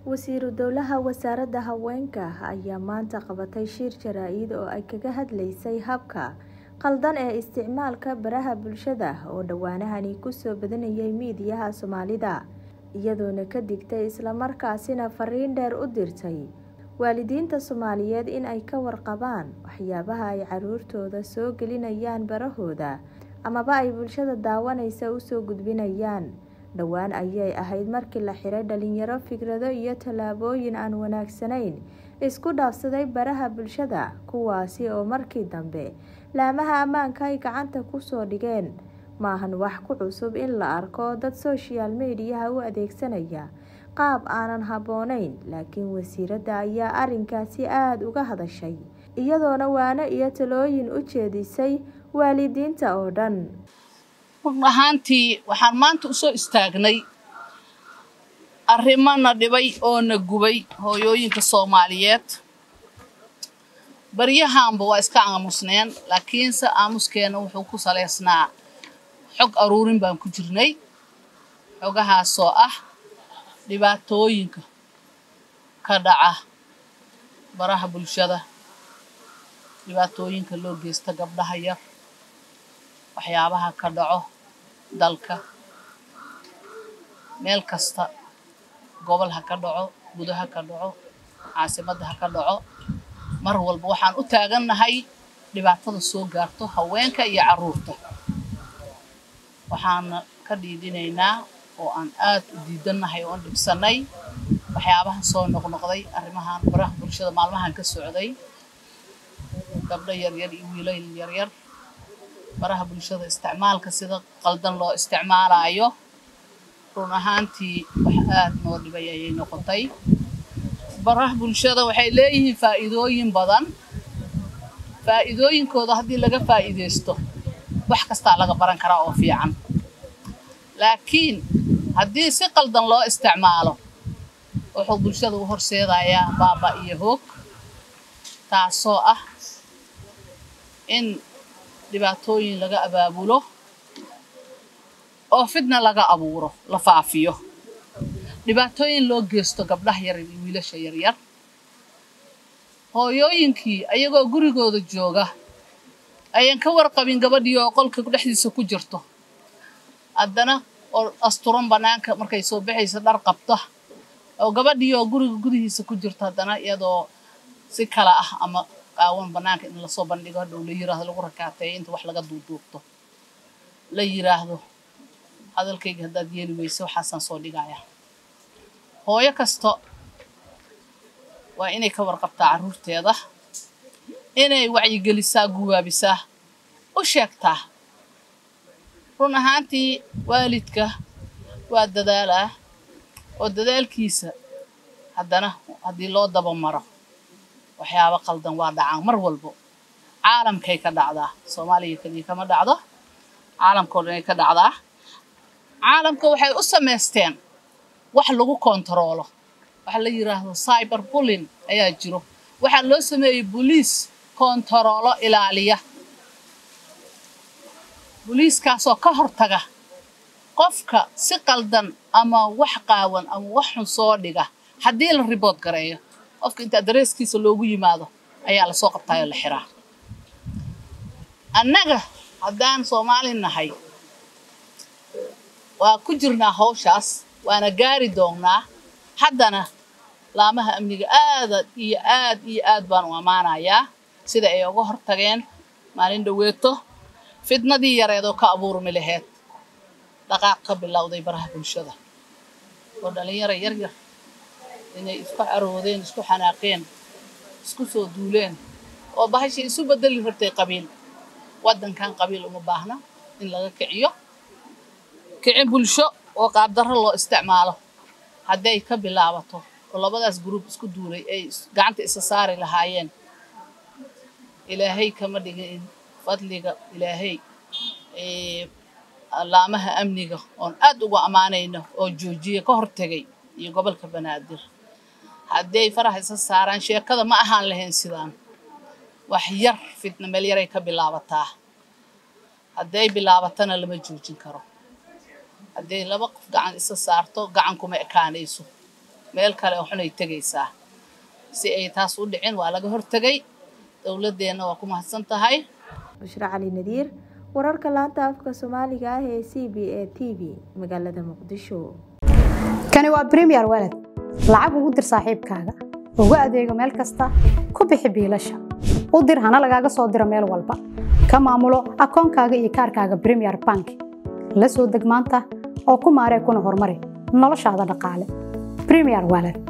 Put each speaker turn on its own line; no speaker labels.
wasiiru dowlaha wasaaradda haweenka ayaa maanta qabatay shir jaraa-id oo ay kaga hadlaysay habka qaldan ee isticmaalka baraha bulshada oo dhowaanahani kusoo badanayay miidiyaha soomaalida iyadoona ka digtay islamarkaasina fariin dheer u dirtay waalidiinta soomaaliyeed in ay ka warqabaan waxyaabaha ay caruurtooda soo gelinayaan barahooda amaba ay bulshada daawanaysa usoo gudbinayaan dhowaan ayay ahayd markii la xiray dhalinyaro fikrado iyo tallaabooyin aan wanaagsanayn isku dhaafsaday baraha bulshada kuwaasi oo markii dambe laamaha ammaanka ay gacanta kusoo dhigeen maahan wax ku cusub in la arko dad social mediyaha u adeegsanaya qaab aanan habboonayn laakiin wasiiradda ayaa arrinkaasi aada uga hadashay iyadoona waano iyo talooyin u jeedisay waalidiinta oo dhan
run ahaantii waxaan maanta usoo istaagnay arrimana dhibay oo na gubay hooyooyinka soomaaliyeed baryahaanba waa iska aamusneen laakiinse aamuskeena wuxuu ku saleysnaa xog aruurin baan ku jirnay xogahaasoo ah dhibaatooyinka ka dhaca baraha bulshada dhibaatooyinka loo geysta gabdhaha yar waxyaabaha ka dhaco dalka meel kasta gobol ha ka dhaco gudo ha ka dhaco caasimadda ha ka dhaco mar walba waxaan u taagannahay dhibaatada soo gaarto haweenka iyo carruurta waxaana ka dhiidhinaynaa oo aan aad u diidannahay oo aan dhibsannay waxyaabahan soo noqnoqday arrimahan baraha bulshada maalmahan ka socday gabdho yaryar iyo wiilal yaryar baraha bulshada isticmaalka sida qaldan loo isticmaalaayo run ahaantii wax aad noo dhibay ayay noqotay baraha bulshada waxay leeyihiin faa'iidooyin badan faa'iidooyinkooda haddii laga faa'iidaysto wax kastaa laga baran karaa oo fiican laakiin haddii si qaldan loo isticmaalo wuxuu bulshada u horseedayaa baaba iyo hoog taasoo ah in dhibaatooyin laga abaabulo oo fidna laga abuuro la faafiyo dhibaatooyin loo geysto gabdhaha yar iyo wiilasha yaryar hooyooyinkii ayagoo gurigooda jooga ayaan ka warqabin gabadhii oo qolka dhexdiisa ku jirto haddana oo asturan bannaanka markay soo baxaysa dhar qabta oo gabadhii oo guriga gudihiisa ku jirto haddana iyadoo si kala ah ama qaawan bannaanka in lasoo bandhigo hadhow la yiraahdo lagu rakaateeyo inta wax laga duuduubto la yiraahdo hadalkayga haddaad yeeli weyse waxaasaan soo dhigaya hooyo kasta waa inay ka warqabtaa carruurteeda inay wacyigelisaa guwaabisaa u sheegtaa run ahaantii waalidka waa dadaalaa oo dadaalkiisa haddana haddii loo dabamaro waxyaabo qaldan waa dhacaan mar walbo caalamkay ka dhacdaa soomaaliya keliya kama dhacdo caalamkao dhanay ka dhacdaa caalamka waxay u samaysteen wax lagu kontaroolo waxa la yiraahdo cyber bullin ayaa jiro waxaa loo sameeyey boliis kontaroolo ilaaliya boliiskaasoo ka hortaga qofka si qaldan ama wax qaawan ama wax xun soo dhiga haddii la ribood gareeyo qofka inta dareeskiisa loogu yimaado ayaa lasoo qabtaayoo la xiraa annaga haddaan soomaali nahay waa ku jirnaa hawshaas waana gaari doonnaa haddana laamaha amniga aada iyo aad iyo aad baan u ammaanayaa sida ay uga hortageen maalin dhaweeto fidnadii yareedoo ka abuurmi laheyd dhaqaaq ka bilowday baraha bulshada oo dhallinyaro yaryar inay isku caroodeen isku xanaaqeen isku soo duuleen oo bahashii isu bedeli rabtay qabiil waddankan qabiil uma baahna in laga kiciyo kici bulsho oo qaabdarro loo isticmaalo hadday ka bilaabato oo labadaas gruub isku duulay ay gacanta isa saari lahaayeen ilaahay kama dhigin fadliga ilaahay laamaha amniga oon aad uga ammaanayno oo joojiya ka hortegay iyo gobolka banaadir hadday faraha isa saaraan sheekada ma ahaan lahayn sidaan wax yar fitna meel yaray ka bilaabataa hadday bilaabatana lama joojin karo hadday laba qof gacan isa saarto gacan kuma ekaanayso meel kale oo xun ay tegaysaa si ay taas u dhicin waa laga hortegay dowladdeenna waa ku mahadsan tahay
bushro cali nadiir wararka laanta afka soomaaliga ah ee c b a t v magaalada muqdisho
kani waa bremiyer walad lacag ugu dir saaxiibkaaga ugu adeego meel kasta ku bixi biilasha u dir hana lagaaga soo diro meel walba ka maamulo akoonkaaga iyo kaarkaaga bremiyer bank la soo deg maanta oo ku maaree kuna horumari noloshaada dhaqaale bremiyer walad